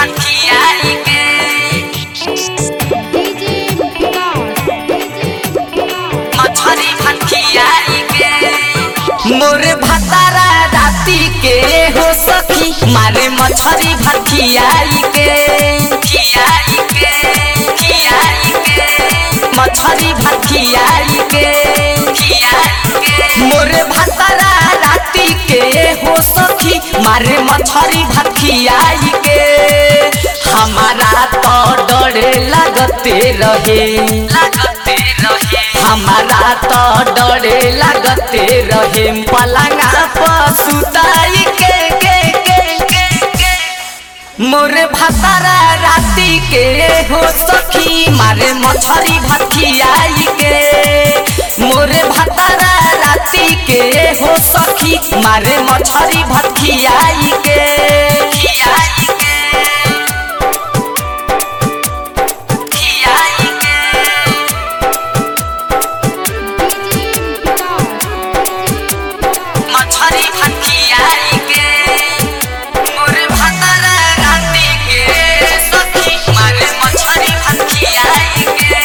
भटियाई के डीजे विकास डीजे विकास मछरी भटियाई के मोरे भतारा राती के हो सखी मारे मछरी भटियाई के खियाई के खियाई के मछरी भटियाई के खियाई के मोरे भतारा राती के हो सखी मारे मछरी भटियाई के हमारा तो डरे लगते रहे लगते रहे हमारा तो डरे लगते रहे पलंगा पर सुताई के के के के के मोरे भतारा राती के हो सखी मारे मछरी भटियाई के मोरे भतारा राती के हो सखी मारे मछरी भटियाई के खियाई के खियाई के डीजे विकास मछरी भटियाई के मोरे भतारा राती के सखी मारे मछरी भटियाई के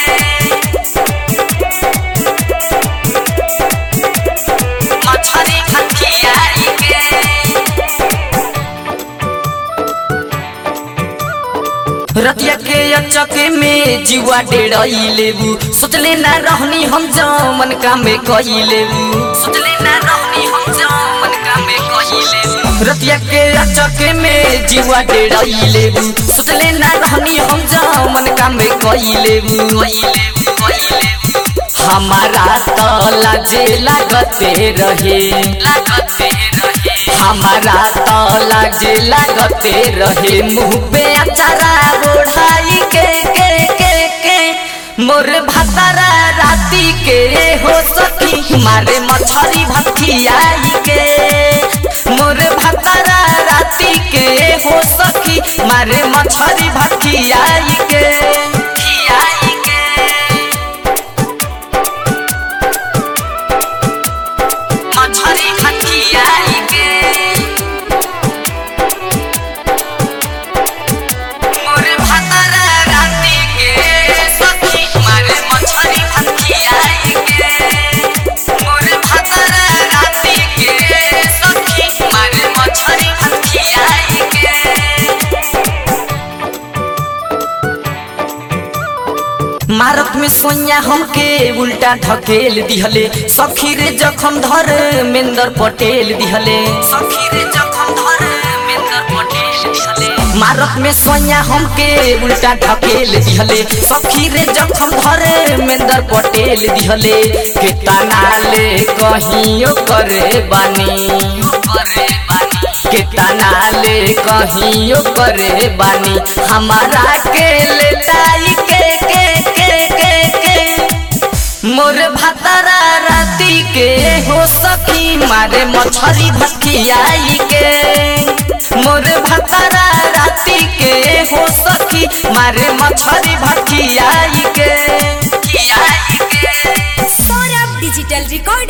मछरी भटियाई के रतिया के अचके में जीवा डेढ़ई लेबू सोचले ना रहनी हम जमन कामे कही लेबू सोचले ना रहनी हम जमन कामे कही लेबू रतिया के अचके में जीवा डेढ़ई लेबू सोचले ना रहनी हम जमन कामे कही लेबू कही लेबू कही लेबू हमारा तो लाजे लागते रहे लागते रहे हमारा तो लाजे लागते रहे मुँह पे अचारा ओढ़ाई के के के के मोर भतारा राती के हो सखी मारे मछरी भटियाई के मोर भतारा राती के हो सखी मारे मछरी भटियाई के खियाई के मछरी भटियाई के मोरे भतारा राती के सखी मारे मछरी भटियाई के मोरे भतारा राती के सखी मारे मछरी भटियाई के मारत में सोनिया हमके उल्टा ढकेल दिहले सखी रे जखम धर मेंदर पटेल दिहले सखी रे जखम धर मेंदर पटेल दिहले मारत में सोनिया हमके उल्टा ढकेल दिहले सखी रे जखम धर मेंदर पटेल दिहले केतना ले कहियो करे बानी करे बानी केतना ले कहियो करे बानी हमारा के लेटाई के के के के के मोर भतारा राती के हो सखी मारे मछरी भटियाई के मोर भतारा राती के हो सखी मारे मछरी भटियाई के खियाई के सौरभ डिजिटल रिकॉर्ड